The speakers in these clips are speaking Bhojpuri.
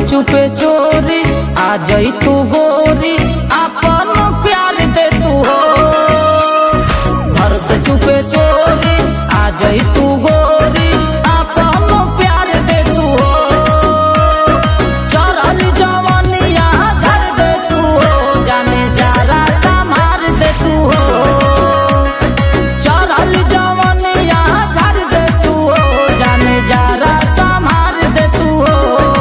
चुपे चोरी आ जाई तू गोरी अपन प्यार दे तू हो घर से चुपे चोरी आ जाई तू गोरी अपन प्यार दे तू हो चढ़ल जवनिया धर दे तू हो जाने जारा संभार दे तू हो चढ़ल जवनिया धर दे तू हो जाने जारा संभार दे तू हो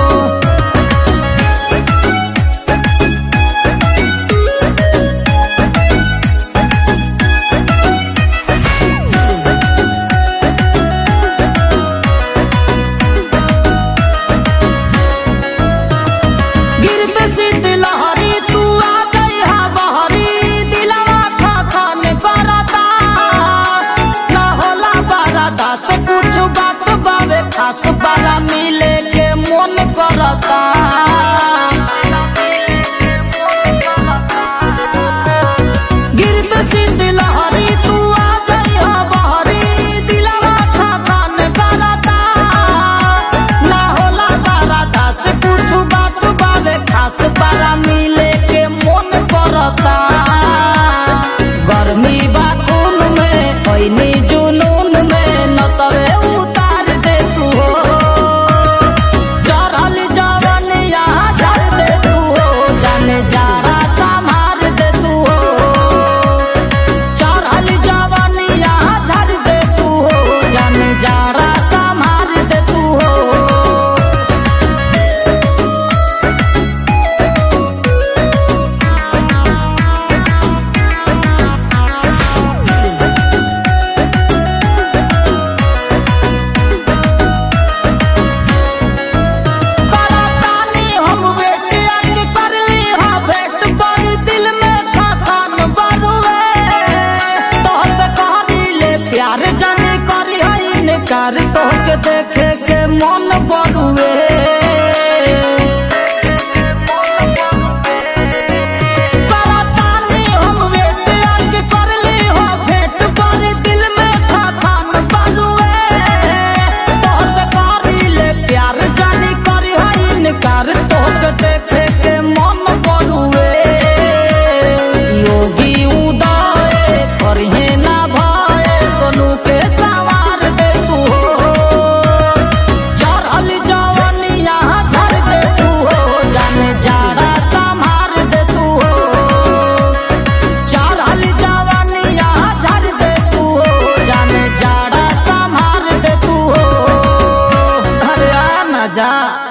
गिरते शीत लहरी तू आ जइहा बहरी दिलवा खा खान करता ना होला बरदा से कुछ बात बावे खास बारा मिले के मन करता गिरते शीत लहरी तू आ जइहा बहरी दिलवा खा खान करता ना होला बरदा से कुछ बात बावे खास बारा मिले के मन करता गर्मी बा खून में पैनी जुनून में नसरे उतार दे तू हो चढ़ल जवनिया झर दे तू हो जाने जारा संभार दे तू हो चढ़ल जवनिया झर दे तू हो जाने जारा संभार दे तू हो करतानी हम वेट अट कर ली हा भेट पर दिल में थकान बरुए तोहसे कहनी ले प्यार जाने करी है इनकार तोहके देखे के मन बरुए करतानी हम वेट अट कर ली हा भेट पर दिल में थकान बरुए तोहसे करी ले प्यार जानी करी है इनकार तोहके देखे के मन बरुए योगी उदय करिहे ना भय सोनू के सवार दे तू हो चढ़ल जवनिया झर दे तू हो जाने जाड़ा संभार दे तू हो चढ़ल जवनिया झर दे तू हो जाने जाड़ा संभार दे तू हो अरे आ ना जा